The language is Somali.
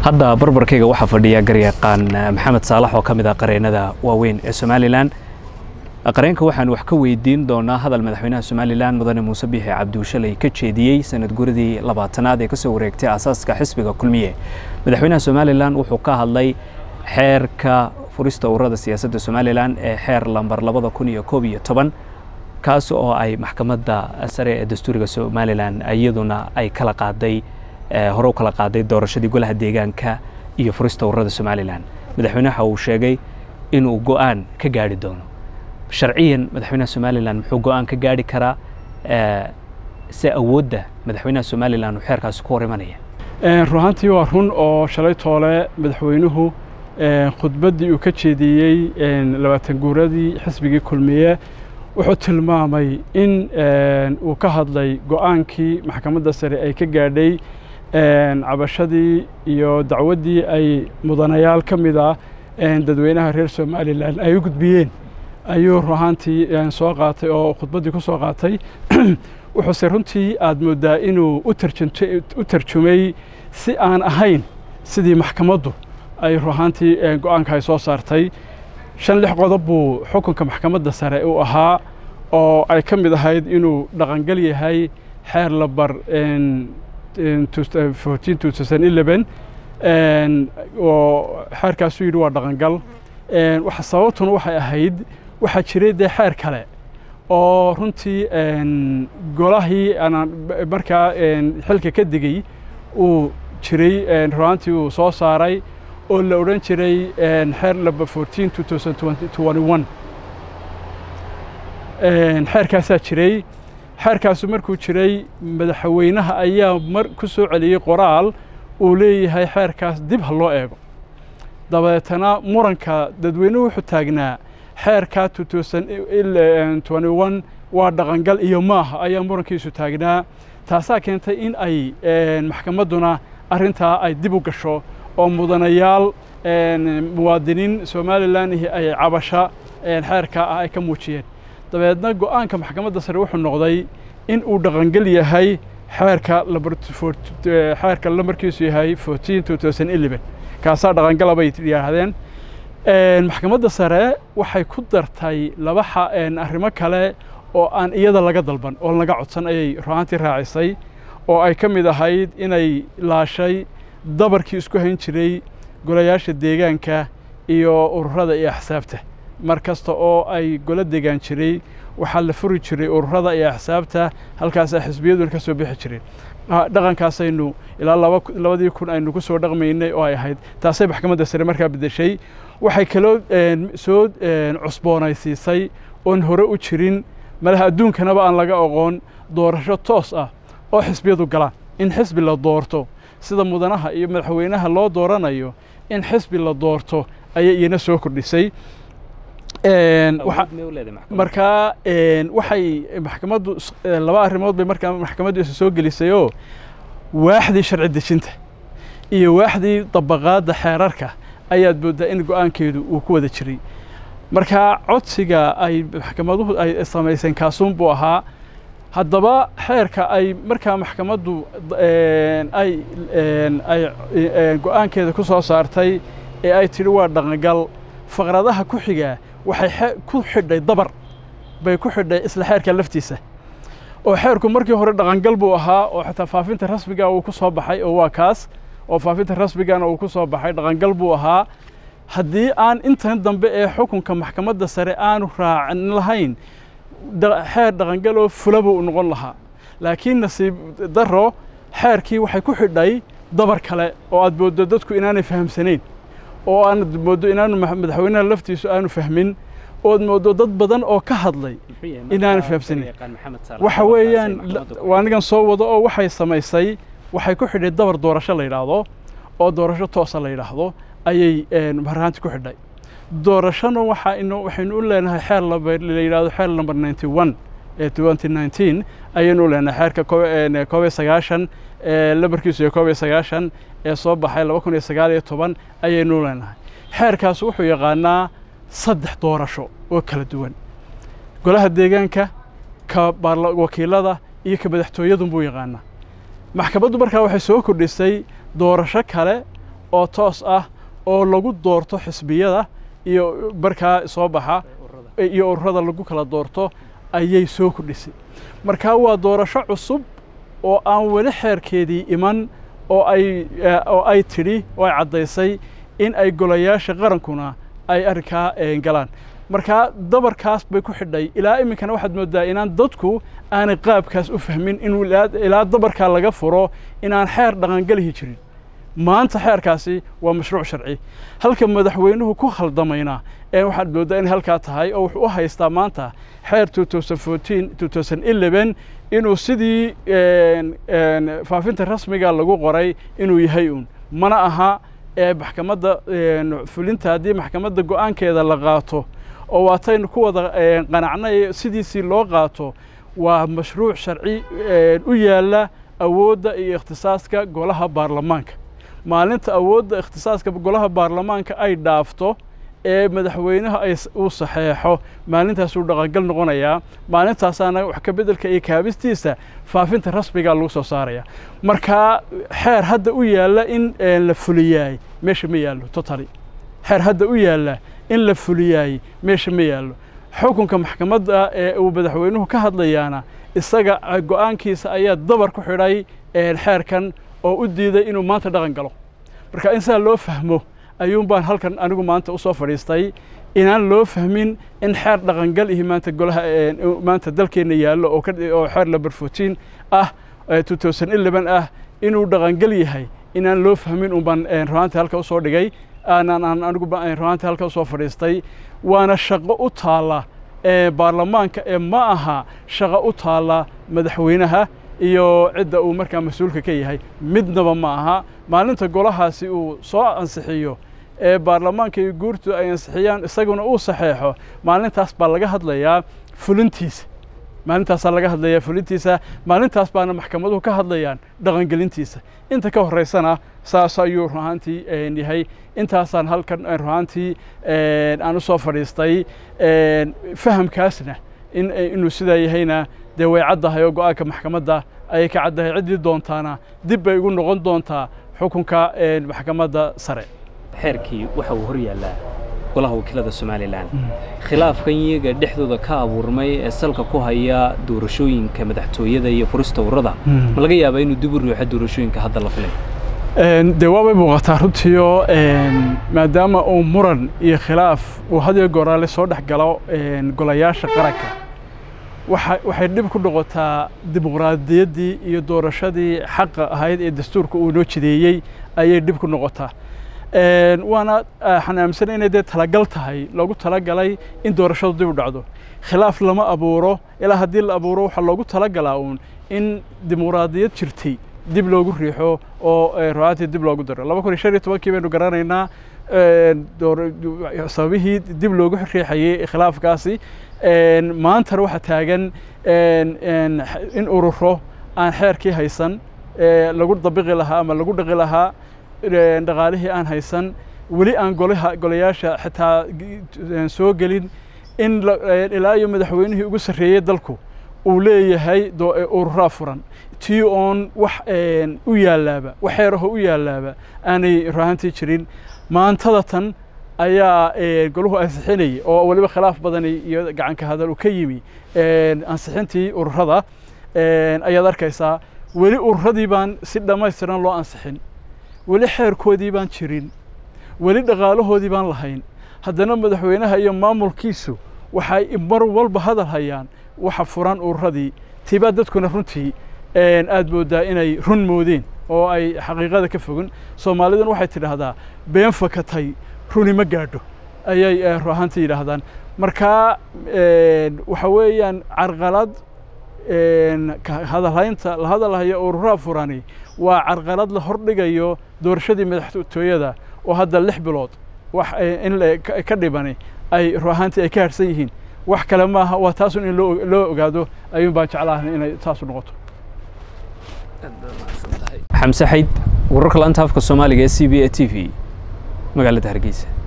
hadda barbarkayga waxaa fadhiya garyaqaan maxamed saalax oo ka mid ah qareennada waaweyn ee somalilan qareenka waxaan wax ka weydiin doonaa hadal madaxweynaha somalilan mudane muuse biixi cabdiushalay ka jeediyey sanad guradii labaatanaad ee kasoo wareegtay aasaaska xisbiga kulmiye madaxweynaha somalilan wuxuu ka hadlay xeerka furista ururada siyaasadda somalilan ee xeer lambar labada kun iyo koob iyo toban kaas oo ay maxkamadda sare ee dastuuriga somalilan iyaduna ay kala qaaday hore u kala qaaday doorashadii golaha deegaanka iyo furista ururada somalilan madaxweynaha uu sheegay inuu go-aan ka gaari doono sharciyan madaxweynaha somalilan muxuu go-aan ka gaari karaa se awoodda madaxweynaha somalilan uu xeerkaasi ku hor imanaya ruhaantii waa run oo shalay toole madaxweynuhu khudbaddii uu ka jeediyey labaatan guuradii xisbigii kulmiye wuxuu tilmaamay in uu ka hadlay go-aankii maxkamadda sare ay ka gaadhay cabashadii iyo dacwaddii ay mudanayaal ka mid ah dadweynaha reer somalilan ay u gudbiyeen ayuu ruhaantii soo qaatay oo khudbaddii ku soo qaatay wuxuuse runtii aad mooddaa inuu u tarjumay si aan ahayn sidii maxkamaddu ay ruhaantii go-aanka ay soo saartay shan lix qodob buu xukunka maxkamadda sare u ahaa oo ay ka mid ahayd inuu dhaqangal yahay xeer labar oo xeerkaasuu yidhi waa dhaqangal sababtuna waxay ahayd waxaa jiray dee xeer kale oo runtii golahii markaa xilka ka digey uu jiray ruhaantii uu soo saaray oo la odhan jiray xeer laba fourteen two thousand twenty one xeerkaasaa jiray xeerkaasu markuu jiray madaxweynaha ayaa mar ku soo celiyey qoraal uu leeyahay xeerkaas dib ha loo eego dabeetana muranka dadweynuhu wuxuu taagnaa xeerka two thousand twenty one waa dhaqangal iyo maaha ayaa murankiisu taagnaa taasaa keentay in ay maxkamadduna arrintaa ay dib u gasho oo mudanayaal muwaadiniin somalilan ay cabasha xeerka ah ay ka muujiyeen dabeedna go-aanka maxkamadda sare wuxuu noqday in uu dhaqangel yahay xeerka xeerka lamarkiisu yahay fourteen two thousand eleven kaasaa dhaqangala bay yidhaahdeen maxkamadda sare waxay ku dartay laba arrimo kale oo aan iyada laga dalban oo laga codsan ayay ruhaantii raacisay oo ay ka mid ahayd inay laashay dabarkii isku hayn jiray golayaasha deegaanka iyo ururada iyo axsaabta mar kasta oo ay golo degaan jiray waxaa la furi jiray ururada iyo axsaabta halkaasaa xisbiyaduna ka soo bixi jireen dhaqankaasaynu ilaa labadii kun aynu ku soo dhaqmaynay oo ay ahayd taasay maxkamadda sare markaa beddeshay waxay kaloo soo cusboonaysiisay oon hore u jirin malaha adduunkanaba aan laga oqoon doorasho toos ah oo xisbiyadu galaan in xisbi la doorto sida mudanaha iyo madaxweynaha loo dooranayo in xisbi la doorto ayay iyana soo kordhisay markaa waxay maxkamaddu laba arrimood bay markaa maxkamaddu isa soo gelisayoo waaxdii sharci dejinta iyo waaxdii dabaqaadda xeerarka ayaad mooddaa in go-aankeedu uu ku wada jiray markaa codsiga ay maxkamaduhu ay samayseen kaasuun buu ahaa haddaba xeerka ay markaa maxkamaddu ay ay go-aankeeda ku soo saartay ee ay tidhi waa dhaqangal faqradaha ku xigaa waxay ku xidhay dabar bay ku xidhay isla xeerka laftiisa oo xeerku markii hore dhaqangal buu ahaa oo xataa faafinta rasmiga uu ku soo baxay oo waa kaas oo faafinta rasmigana uu ku soo baxay dhaqangal buu ahaa haddii aan intan dambe ee xukunka maxkamadda sare aanu raacin lahayn xeer dhaqangal oo fula buu noqon lahaa laakiin nasiib daro xeerkii waxay ku xidhay dabar kale oo aad mooddo dadku inaanay fahamsanayn oo aanad mooddo inaanu madaxweynaha laftiisu aanu fahmin ood mooddo dad badan oo ka hadlay inaanu fahamsanayn waxa weeyaan anigan soo wado oo waxay samaysay waxay ku xidhay dabar doorasho la yidhaahdo oo doorasho toosa la yidhaahdo ayay marhaanti ku xidhay doorashona waxaynu u leenahay xeer la yidhahdo xeer number ninety one ee twenty nineteen ayaynu u leenahay xeerka koob iyo sagaashan lambarkiisu iyo koob iyo sagaashan ee soo baxay laba kun iyo sagaal iyo toban ayaynu u leenahay xeerkaas wuxuu yaqaanaa saddex doorasho oo kala duwan golaha deegaanka ka wakiilada iyo ka madaxtooyadun buu yaqaanaa maxkamaddu markaa waxay soo kordhisay doorasho kale oo toos ah oo lagu doorto xisbiyada iyo markaa soo baxa iyo ururada lagu kala doorto ayay soo kordhisay markaa waa doorasho cusub oo aan weli xeerkeedii iman oo ay oo ay tidhi oo ay caddaysay in ay golayaasha qarankuna ay arrinkaa galaan markaa dabarkaas bay ku xidhay ilaa iminkana waxaad mooddaa inaan dadku aanay qaabkaas u fahmin inuu ilaa dabarkaa laga furo inaan xeer dhaqangelihi jirin maanta xeerkaasi waa mashruuc sharci halka madaxweynuhu ku khaldamayna ee waxaad mooddaa inay halkaa tahay oo wuxuu u haystaa maanta xeer inuu sidii faafinta rasmiga lagu qoray inuu yahay uun mana aha ee maxkamadda fulinta haddii maxkamadda go'aankeeda la qaato oo waataynu ku wada qanacnay sidiisii loo qaato waa mashruuc sharci u yaalla awoodda iyo ikhtisaaska golaha baarlamaanka maalinta awoodda ikhtisaaska golaha baarlamaanka ay dhaafto ee madaxweynaha ay uu saxeexo maalintaasuu dhaqangal noqonayaa maalintaasaana wax ka beddelka iyo kaabistiisa faafinta rasmigaa lagu soo saaraya markaa xeer hadda u yaalla in la fuliyaay meesha ma yaallo totally xeer hadda u yaalla in la fuliyaay meesha ma yaallo xukunka maxkamadda ee uu madaxweynuhu ka hadlayaana isaga go'aankiisa ayaa dabar ku xidhay xeerkan oo u diiday inuu maanta dhaqan galo marka in sidaa loo fahmo ayuun baan halkan anigu maanta u soo fadhiistay inaan loo fahmin in xeer dhaqangal ihi maanta golaha maanta dalkeenna yaallo oo oo xeer number fourteen ah two thousand eleven ah inuu dhaqangal yahay inaan loo fahmin un baan ruhaantii halka usoo dhigay aanaan aan anigu ruhaantii halka usoo fadhiistay waana shaqo u taalla baarlamaanka ee ma aha shaqo u taalla madaxweynaha iyo cidda uu markaa mas-uulka ka yahay midnaba ma aha maalinta golahaasi uu soo ansixiyo ee baarlamaanka iyo guurtu ay ansixiyaan isaguna uu saxeexo maalintaas baa laga hadlayaa fulintiisa maalintaasaa laga hadlayaa fulintiisa maalintaas baana maxkamaduhu ka hadlayaan dhaqangelintiisa inta ka horreysana saas ayuu ruhaantii yahay intaasaan halkan ruhaantii aan u soo fadhiistay fahamkaasna in inuu sidaa yahayna dee way caddahay oo go'aanka maxkamadda ayay ka caddahay ciddii doontaana dib bay ugu noqon doontaa xukunka maxkamadda sare xeerkii waxa uu hor yaallaa golaha wakiilada somalilan khilaafkan iyaga dhexdooda ka abuurmay ee salka ku haya doorashooyinka madaxtooyada iyo furista ururada ma laga yaabaa inuu dib u ruuxo doorashooyinka hadda la filay dee waabay muuqataa runtiio maadaama uu muran iyo khilaaf uu hadiyo gooraale soo dhex galo golayaasha qaranka waxay dhib ku noqotaa dimuqraadiyaddii iyo doorashadii xaqa ahayd ee dastuurka uu noo jideeyey ayay dhib ku noqotaa waana waxaan aaminsan inay dee talagal tahay loogu talagalay in doorashadu dib u dhacdo khilaaf lama abuuro ilaa haddii la abuuro waxaa loogu talagalaa uun in dimuqraadiyad jirtay dib loogu riixo oo ruaatii dib loogu daro laba kun iyo shan iyo tobankii baynu garanaynaa sababihii dib loogu riixayey khilaafkaasi maantana waxaa taagan in ururo aan xeerkii haysan lagu dabiqi lahaa ama lagu dhaqi lahaa dhaqaalihii aan haysan weli aan golaha golayaasha xitaa soo gelin in ilaa iyo madaxweynihii ugu sarreeyey dalku uu leeyahay ururaa furan tii oon wax u yaalaaba wax xeeraho u yaalaaba aanay ruahantii jirin maantada tan ayaa golahu ansixinayay oo weliba khilaaf badani iyo gacanka hadal uu ka yimi ansixintii ururada ayaad arkaysaa weli ururadii baan si dhammaystiran loo ansixin weli xeerkoodii baan jirin weli dhaqaalahoodii baan lahayn haddana madaxweynaha iyo maamulkiisu waxay mar walba hadal hayaan waxa furan ururadii tibaa dadkuna runtii aad mooddaa inay run moodeen oo ay xaqiiqada ka fogin soomaaliduna waxay tidhaahdaa been fakatay runi ma gaadho ayay ruahaantii yidhaahdaan markaa waxa weeyaan carqalad hadalhaynta la hadalhayo ururaa furani waa carqalad la hordhigayo doorashadii madaxtooyada oo hadda lix bilood wax in ka dhibani ay ruahaantii ay ka harsan yihiin wax kale maaha waa taasun in loo ogaado ayuun baan jeclahay inay taasu noqoto xamse xayd wararka laanta afka soomaaliga ee c b a t v magaalada hargeysa